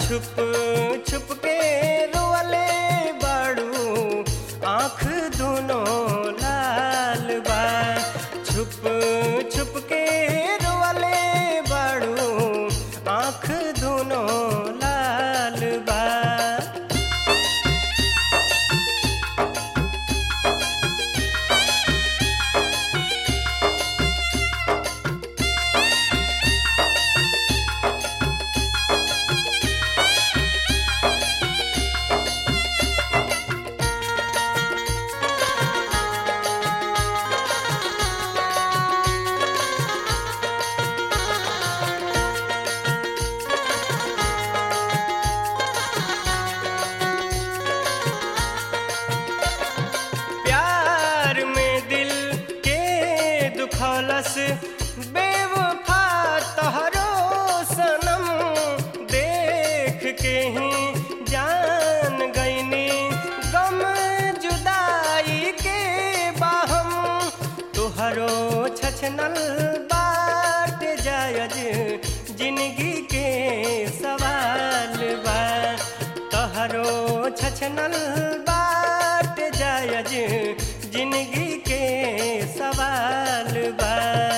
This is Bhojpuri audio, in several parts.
छुप छुप के रोअले बाड़ू आँख दोनों लाल बा छुप छुप के रोअले बाड़ू आँख दोनों लाल बा प्यार में दिल के दुखौलस बेवफा तहरो सनम देख के ही जान गईनी गम जुदाई के बाहम तुहरो छछनल बाट जायज जिंदगी के सवाल बा तहरो छछनल बाट जायज जिंदगी के सवाल बा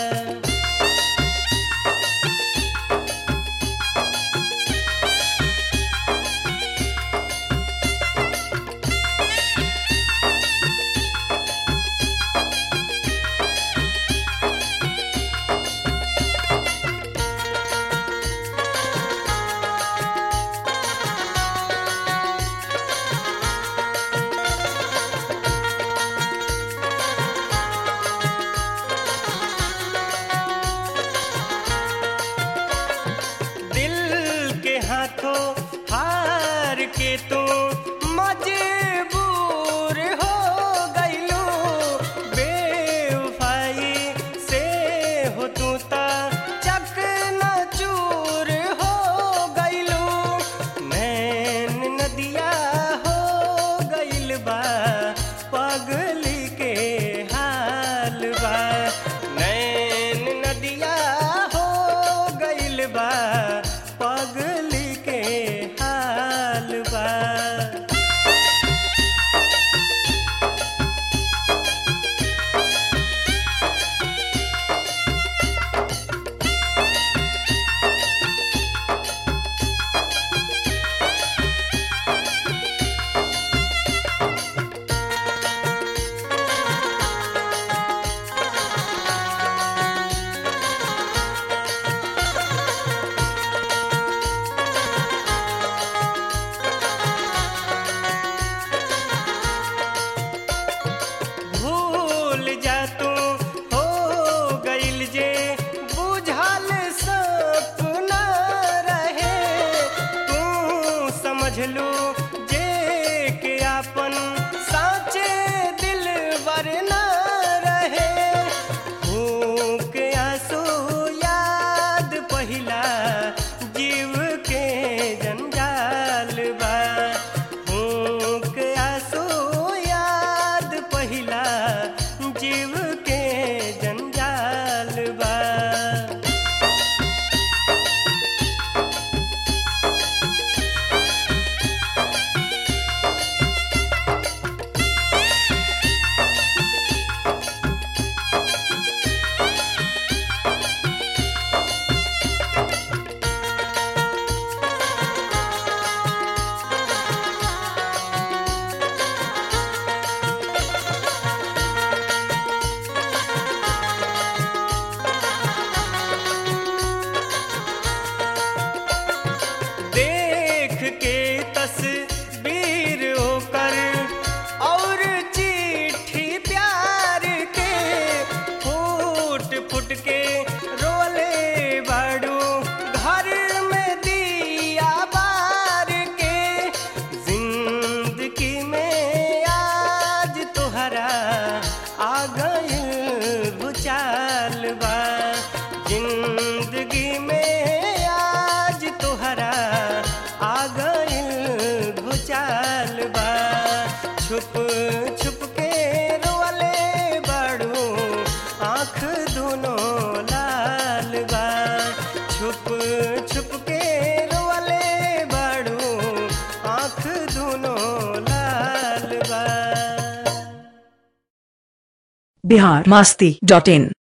दिल के हाथों हार के तू मजबूर हो गईलू बेवफाई से हो तू ता चक न चूर हो गईलू नैन नदिया हो गईल बा पगली के हाल बा नैन नदिया हो गईल बा पगली के हाल बा भूल जा तू हो गईल जे बुझल सपना रहे तू समझ लू जे के आपन साचे दिल वरना रहे भूख आंसू याद पहिला जीव के जंजाल बा भूख आंसू याद पहिला जीव के जंजाल बा आँख दुनो लाल बा बिहार मास्ती डॉट इन